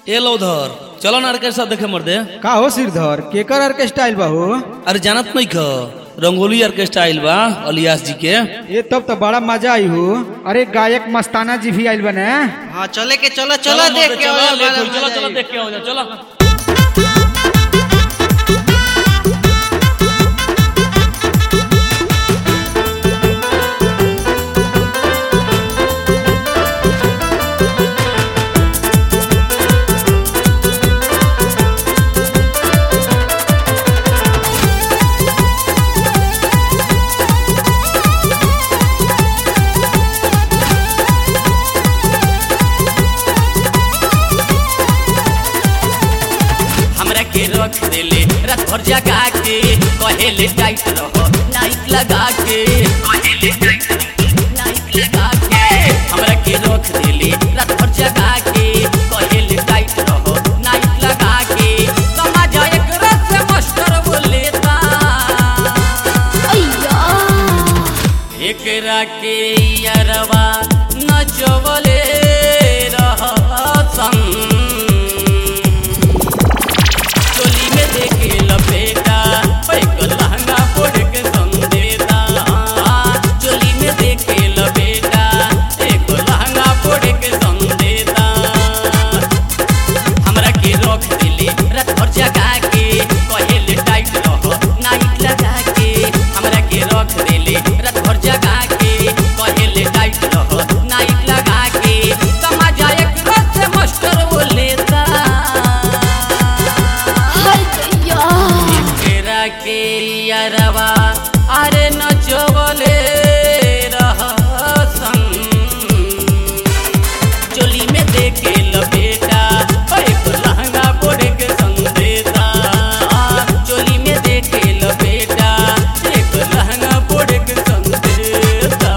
ए लो उधर चलो ना ऑर्केस्ट्रा देखे मर्दे का हो सिरधर केकर ऑर्केस्ट्रा आइल बा हो अरे जानत नहीं ख रंगोली ऑर्केस्ट्रा आइल बा अलियास जी के ये तब तो बड़ा मजा आई हो अरे गायक मस्ताना जी भी आइल बने हाँ चले के चलो चलो देख के चलो आओ, चलो बड़ा चलो मजा चलो आई। देख के आओ चलो हमरा के रख देले रात भर जगा के कहेले टाइट रहो नाइट लगा के कहेले टाइट रहो नाइट लगा के हमरा के रख देले रात भर जगा के कहेले टाइट रहो नाइट लगा के समझ एक रस से मास्टर बोलेता एकरा के यारवा नचवले रह संग चोली में देखे लपेटा पैक लहंगा पोड़ के संदेता चोली में देखे लपेटा एक लहंगा पोड़ के संदेता हमरा के रख दिले रात भर जगा के कहेले टाइट रहो नाइट लगा के हमरा के रख दिले रात भर जगा के कहेले टाइट रहो नाइट लगा के समझ एक रस से मास्टर वो लेता केरा के यारवा अरे नचवले रह संग चोली में देखे लपेटा एक लहंगा पोड़े के संदेता चोली में देखे लपेटा एक लहंगा पोड़े के संदेता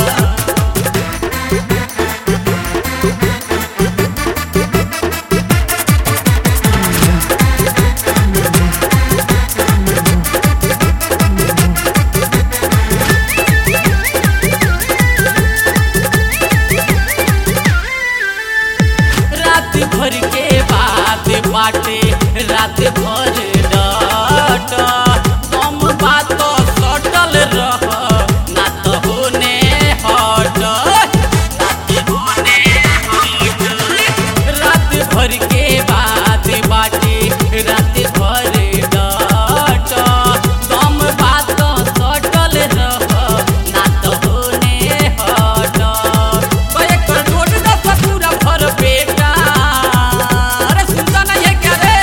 रात भर के बात बाटे रात भर डाट कम बात सटल रह ना तो होने हट रात होने हट रात भर के बात बाटे रात भर डाट कम बात सटल रह ना तो होने हट कয়েক कर नोट दस पूरा भर पेटा अरे सुनता नहीं है क्या रे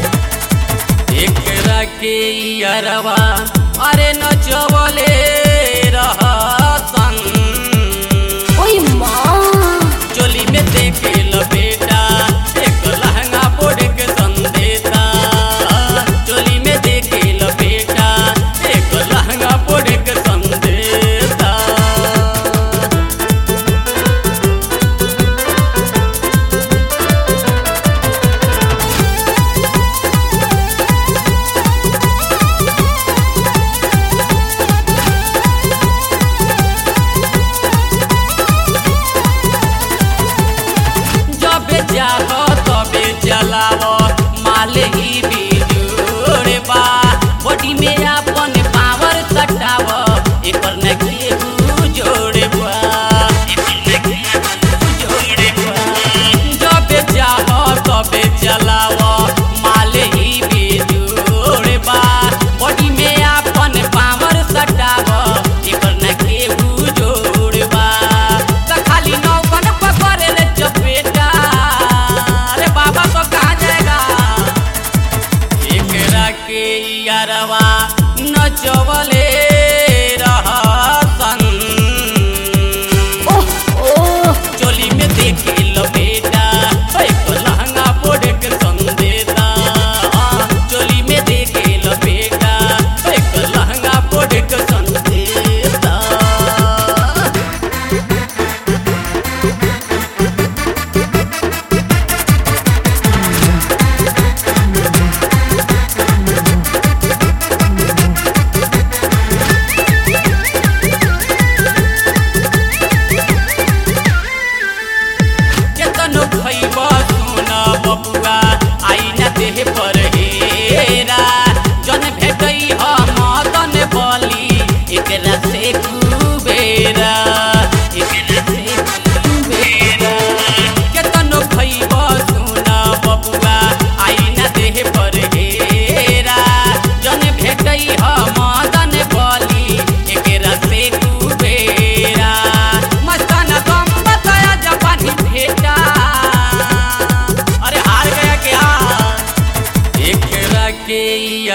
एकरा के यारवा अरे नचवले रह संग चोली में देखे लपेटा एक लहंगा पोड़ के संदेता चोली में देखे लपेटा एक लहंगा पोड़ के संदेता जबे जाह तबे जलाव माल ही बिजोड़े बा बॉडी में अपन पावर सटाव एकर न केहू जोड़े बा एकर न केहू जोड़े बा जबे जाह तबे जलाव माल ही बिजोड़े बा बॉडी में अपन पावर सटाव एकर न केहू जोड़े बा त खाली नौकन पकड़े रे चपेटा अरे बाबा तो कहाँ जाएगा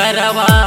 यरवा